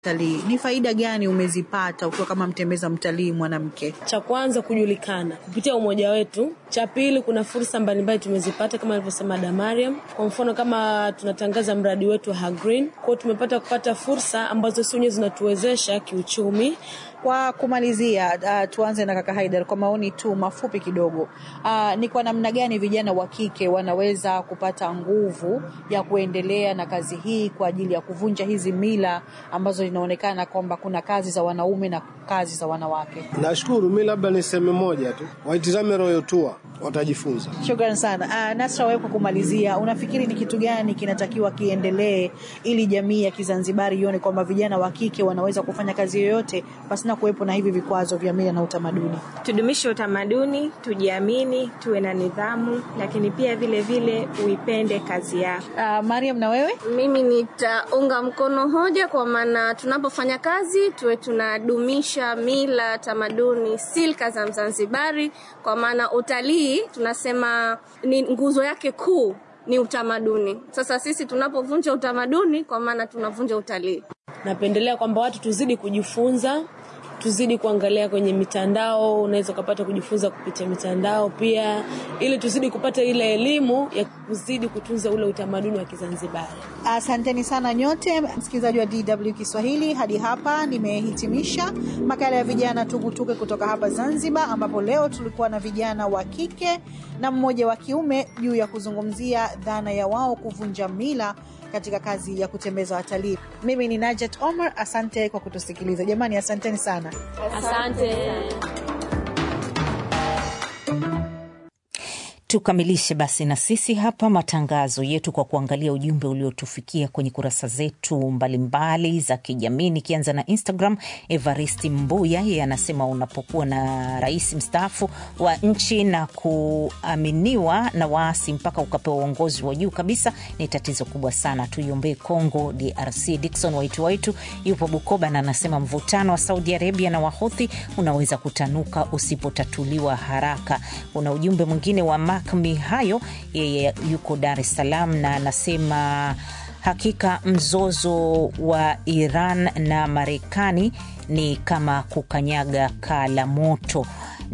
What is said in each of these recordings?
Talii, ni faida gani umezipata ukiwa kama mtembeza mtalii mwanamke? Cha kwanza kujulikana kupitia umoja wetu. Cha pili, kuna fursa mbalimbali tumezipata kama alivyosema Damariam. Kwa mfano kama tunatangaza mradi wetu wa Hagreen, kwao tumepata kupata fursa ambazo si wenyewe zinatuwezesha kiuchumi. Kwa kumalizia, uh, tuanze na kaka Haidar kwa maoni tu mafupi kidogo. Uh, ni kwa namna gani vijana wa kike wanaweza kupata nguvu ya kuendelea na kazi hii kwa ajili ya kuvunja hizi mila ambazo inaonekana kwamba kuna kazi za wanaume na kazi za wanawake? Nashukuru, mi labda niseme moja tu, waitizame Royal Tour watajifunza. Shukran sana. Uh, Nasra, wewe kwa kumalizia, unafikiri ni kitu gani kinatakiwa kiendelee ili jamii ya Kizanzibari ione kwamba vijana wa kike wanaweza kufanya kazi yoyote pasina kuwepo na hivi vikwazo vya mila na utamaduni? Tudumishe utamaduni, tujiamini, tuwe na nidhamu, lakini pia vile vile uipende kazi yako. Uh, Mariam, na wewe? Mimi nitaunga mkono hoja, kwa maana tunapofanya kazi tuwe tunadumisha mila, tamaduni, silka za Mzanzibari, kwa maana utalii tunasema ni nguzo yake kuu ni utamaduni. Sasa sisi tunapovunja utamaduni, kwa maana tunavunja utalii. Napendelea kwamba watu tuzidi kujifunza tuzidi kuangalia kwenye mitandao, unaweza ukapata kujifunza kupitia mitandao pia, ili tuzidi kupata ile elimu ya kuzidi kutunza ule utamaduni wa Kizanzibari. Asanteni sana nyote, msikilizaji wa DW Kiswahili. Hadi hapa nimehitimisha makala ya vijana tugutuke kutoka hapa Zanzibar, ambapo leo tulikuwa na vijana wa kike na mmoja wa kiume juu ya kuzungumzia dhana ya wao kuvunja mila katika kazi ya kutembeza watalii. Mimi ni Najet Omar, asante kwa kutusikiliza jamani, asanteni sana. Asante. Tukamilishe basi na sisi hapa matangazo yetu kwa kuangalia ujumbe uliotufikia kwenye kurasa zetu mbalimbali za kijamii, nikianza na Instagram. Evaristi Mbuya yeye anasema unapokuwa na rais mstaafu wa nchi na kuaminiwa na waasi mpaka ukapewa uongozi wa juu kabisa, ni tatizo kubwa sana. Tuiombee Congo DRC. Dikson Waitu Waitu yupo Bukoba na anasema mvutano wa Saudi Arabia na Wahuthi unaweza kutanuka usipotatuliwa haraka. Kuna ujumbe mwingine wa Mark Mihayo, yeye yuko Dar es Salaam na anasema hakika mzozo wa Iran na Marekani ni kama kukanyaga kaa la moto.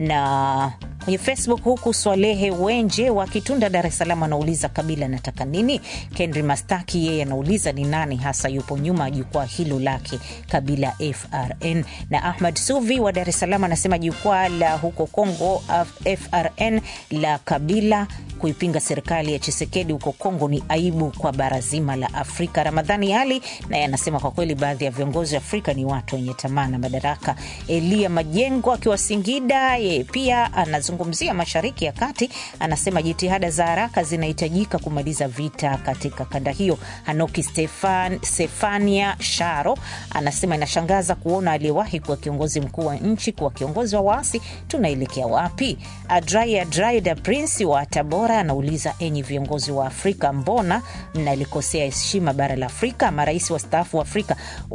Na kwenye Facebook huku Swalehe Wenje wa Kitunda, Dar es Salaam anauliza Kabila anataka nini? Kendri Mastaki yeye anauliza ni nani hasa yupo nyuma ya jukwaa hilo lake Kabila FRN. Na Ahmad Suvi wa Dar es Salaam anasema jukwaa la huko Kongo FRN la Kabila kuipinga serikali ya Chisekedi huko Kongo ni aibu kwa bara zima la Afrika. Ramadhani Ali naye anasema kwa kweli baadhi ya viongozi wa Afrika ni watu wenye tamaa na madaraka. Elia Majengo akiwa Singida, yeye pia anazungumzia Mashariki ya Kati, anasema jitihada za haraka zinahitajika kumaliza vita katika kanda hiyo. Hanoki Stefan, Stefania Sharo anasema inashangaza kuona aliyewahi kuwa kiongozi mkuu wa nchi kuwa kiongozi wa waasi, tunaelekea wapi? Adrai Adrai da Prince wa Tabora anauliza enyi viongozi wa Afrika, mbona mnalikosea heshima bara la Afrika? Marais wastaafu wa Afrika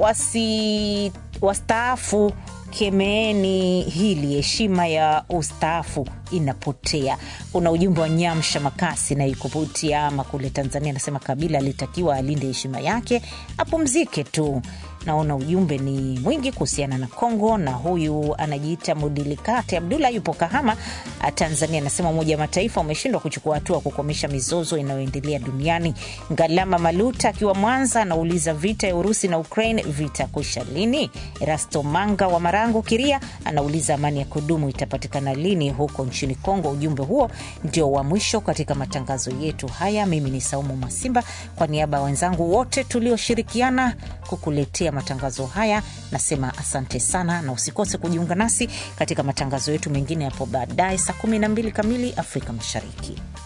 wasi wastaafu kemeeni hili, heshima ya ustaafu inapotea. Kuna ujumbe wa Nyamsha Makasi na ikuvutia ama kule Tanzania, anasema Kabila alitakiwa alinde heshima yake, apumzike tu. Naona ujumbe ni mwingi kuhusiana na Kongo, na huyu anajiita Mudilikate Abdullah yupo Kahama, Tanzania, anasema Umoja wa Mataifa umeshindwa kuchukua hatua kukomesha mizozo inayoendelea duniani. Ngalama Maluta akiwa Mwanza anauliza vita ya Urusi na Ukraine vitakwisha lini? Erasto Manga wa Marangu Kiria anauliza amani ya kudumu itapatikana lini huko nchini Kongo. Ujumbe huo ndio wa mwisho katika matangazo yetu haya. Mimi ni Saumu Masimba, kwa niaba ya wenzangu wote tulioshirikiana kukuletea matangazo haya nasema asante sana, na usikose kujiunga nasi katika matangazo yetu mengine hapo baadaye saa 12 kamili Afrika Mashariki.